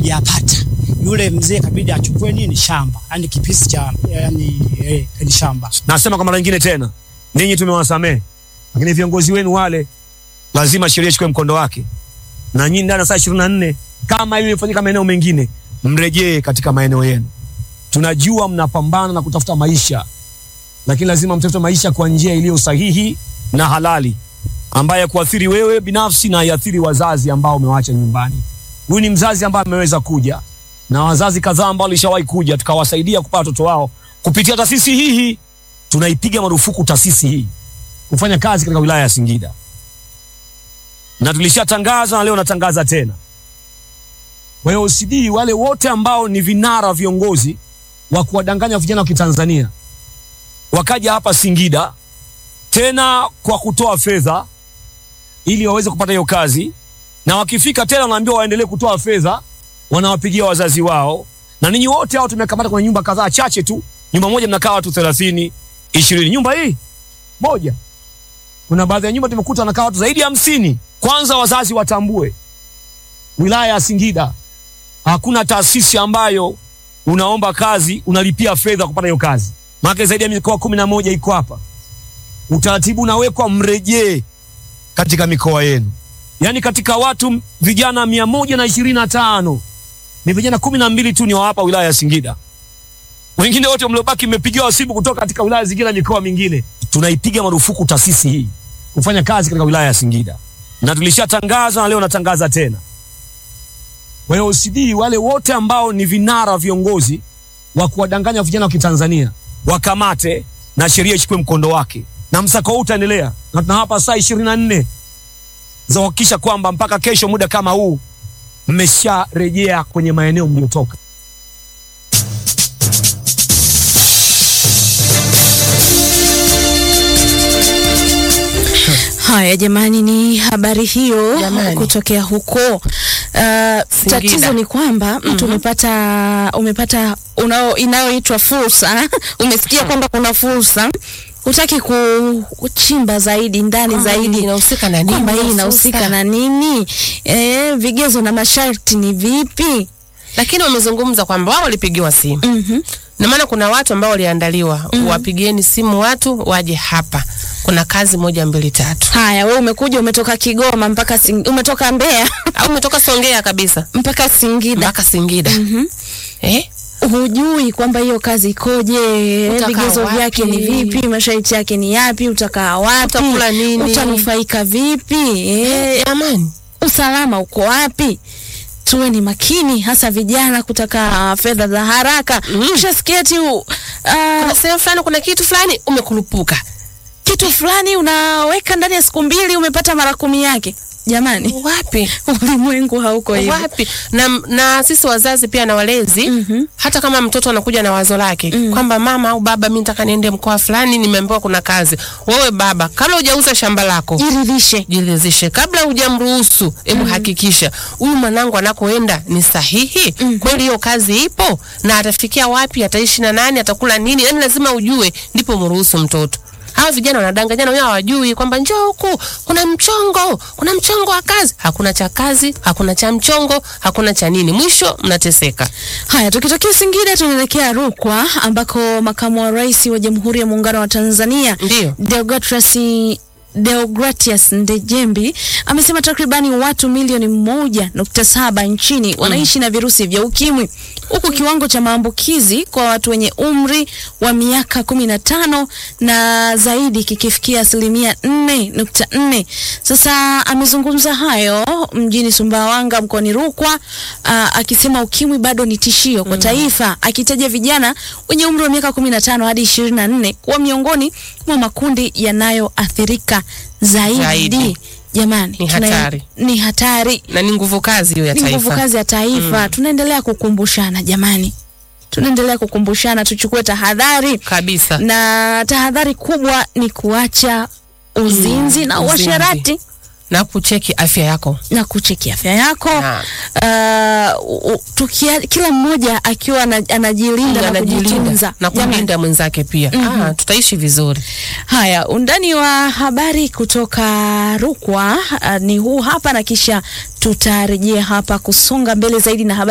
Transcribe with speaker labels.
Speaker 1: hatujapata. Yule mzee kabidi achukue nini shamba, yani kipisi cha yani, eh, ni shamba.
Speaker 2: Nasema kwa mara nyingine tena, ninyi tumewasamehe, lakini viongozi wenu wale lazima sheria ichukue mkondo wake, na nyinyi ndani ya saa ishirini na nne kama hiyo ilifanyika maeneo mengine, mrejee katika maeneo yenu. Tunajua mnapambana na kutafuta maisha, lakini lazima mtafute maisha kwa njia iliyo sahihi na halali, ambaye kuathiri wewe binafsi na iathiri wazazi ambao umewaacha nyumbani. Huyu ni mzazi ambaye ameweza kuja na wazazi kadhaa ambao walishawahi kuja, tukawasaidia kupata watoto wao kupitia taasisi hii. Tunaipiga marufuku taasisi hii kufanya kazi katika wilaya ya Singida, na tulishatangaza na leo natangaza tena. Kwa hiyo OCD, wale wote ambao ni vinara viongozi wa kuwadanganya vijana wa Kitanzania wakaja hapa Singida tena kwa kutoa fedha ili waweze kupata hiyo kazi, na wakifika tena wanaambiwa waendelee kutoa fedha, wanawapigia wazazi wao. Na ninyi wote hao tumekamata kwenye nyumba kadhaa chache tu, nyumba moja mnakaa watu thelathini ishirini, nyumba hii moja. Kuna baadhi ya nyumba tumekuta wanakaa watu zaidi ya hamsini. Kwanza wazazi watambue, wilaya ya Singida hakuna taasisi ambayo unaomba kazi unalipia fedha kupata hiyo kazi, maana zaidi ya mikoa kumi na moja iko hapa. Utaratibu unawekwa, mrejee katika mikoa yenu. Yaani katika watu vijana mia moja na ishirini na tano ni vijana kumi na mbili tu ni wa hapa wilaya ya Singida. Wengine wote mliobaki mmepigiwa simu kutoka katika wilaya zingine na mikoa mingine. Tunaipiga marufuku taasisi hii kufanya kazi katika wilaya ya Singida, na tulishatangaza na leo natangaza tena. Kwa hiyo OCD, wale wote ambao ni vinara viongozi wa kuwadanganya vijana wa Kitanzania wakamate na sheria ichukue mkondo wake, na msako huu utaendelea, na tunawapa saa ishirini na nne za kuhakikisha kwamba mpaka kesho muda kama huu mmesharejea kwenye maeneo mliotoka.
Speaker 3: Haya jamani, ni habari hiyo
Speaker 4: Jamani.
Speaker 3: kutokea huko. Uh, tatizo ni kwamba mtu umepata umepata unao inayoitwa fursa umesikia kwamba kuna fursa hutaki ku- kuchimba zaidi ndani
Speaker 4: Kwamba
Speaker 3: zaidi
Speaker 4: hii inahusika na nini
Speaker 3: kwamba hii
Speaker 4: hiyo
Speaker 3: inahusika
Speaker 4: fursa?
Speaker 3: na nini e, vigezo na masharti ni vipi?
Speaker 4: lakini wamezungumza kwamba wao walipigiwa simu
Speaker 3: Mhm.
Speaker 4: na maana kuna watu ambao waliandaliwa wapigieni simu watu waje hapa kuna kazi moja mbili tatu
Speaker 3: Haya, we umekuja umetoka Kigoma mpaka Sing, umetoka Mbeya
Speaker 4: au umetoka Songea kabisa
Speaker 3: mpaka Singida
Speaker 4: mpaka Singida eh?
Speaker 3: hujui kwamba hiyo kazi ikoje,
Speaker 4: Utakaa
Speaker 3: vigezo
Speaker 4: wapi?
Speaker 3: vyake ni vipi, masharti yake ni yapi, utakaa wapi,
Speaker 4: Utakula nini?
Speaker 3: utanufaika vipi, eh,
Speaker 4: Jamani,
Speaker 3: usalama uko wapi? Tuwe ni makini, hasa vijana kutaka fedha za haraka. Ushasikia eti uh,
Speaker 4: kuna sehemu fulani kuna kitu fulani umekulupuka
Speaker 3: kitu fulani unaweka ndani ya siku mbili umepata mara kumi yake. Jamani,
Speaker 4: wapi
Speaker 3: ulimwengu hauko hivyo.
Speaker 4: wapi na, na sisi wazazi pia na walezi
Speaker 3: Mhm.
Speaker 4: hata kama mtoto anakuja na wazo lake kwamba mama au baba mi nataka niende mkoa fulani nimeambiwa kuna kazi wewe baba kabla hujauza shamba lako
Speaker 3: Jiridhishe.
Speaker 4: jiridhishe kabla hujamruhusu hebu hakikisha huyu mwanangu anakoenda ni sahihi kweli hiyo kazi ipo na atafikia wapi ataishi na nani atakula nini yani lazima ujue ndipo mruhusu mtoto hawa vijana wanadanganyana wenyewe hawajui kwamba njoo huku kuna mchongo kuna mchongo wa kazi hakuna cha kazi hakuna cha mchongo hakuna cha nini mwisho mnateseka
Speaker 3: Haya, tukitokea Singida tunaelekea Rukwa ambako makamu wa rais wa Jamhuri ya Muungano wa Tanzania
Speaker 4: Ndiyo.
Speaker 3: Deogratias Deogratias Ndejembi amesema takribani watu milioni moja nukta saba nchini wanaishi na virusi vya ukimwi huku kiwango cha maambukizi kwa watu wenye umri wa miaka kumi na tano na zaidi kikifikia asilimia nne nukta nne. Sasa amezungumza hayo mjini Sumbawanga mkoani Rukwa aa, akisema ukimwi bado ni tishio kwa taifa, akitaja vijana wenye umri wa miaka kumi na tano hadi ishirini na nne kuwa miongoni mwa makundi yanayoathirika zaidi.
Speaker 4: Zaidi.
Speaker 3: Jamani,
Speaker 4: Ni
Speaker 3: tuna-
Speaker 4: hatari.
Speaker 3: ni hatari
Speaker 4: na ni nguvu kazi hiyo ya
Speaker 3: ni nguvu
Speaker 4: taifa
Speaker 3: kazi ya taifa. Tunaendelea kukumbushana jamani, tunaendelea kukumbushana tuchukue tahadhari,
Speaker 4: kabisa
Speaker 3: na tahadhari kubwa ni kuacha uzinzi na
Speaker 4: uzinzi.
Speaker 3: uasherati
Speaker 4: na kucheki afya yako
Speaker 3: na kucheki afya yako.
Speaker 4: Naam.
Speaker 3: Uh, u- tukia, kila mmoja akiwa ana- anajilinda na
Speaker 4: anajilinda
Speaker 3: kujitunza
Speaker 4: na
Speaker 3: Jamani.
Speaker 4: kumlinda mwenzake pia ah, tutaishi vizuri
Speaker 3: Haya, undani wa habari kutoka Rukwa uh, ni huu hapa, na kisha tutarejea hapa kusonga mbele zaidi na habari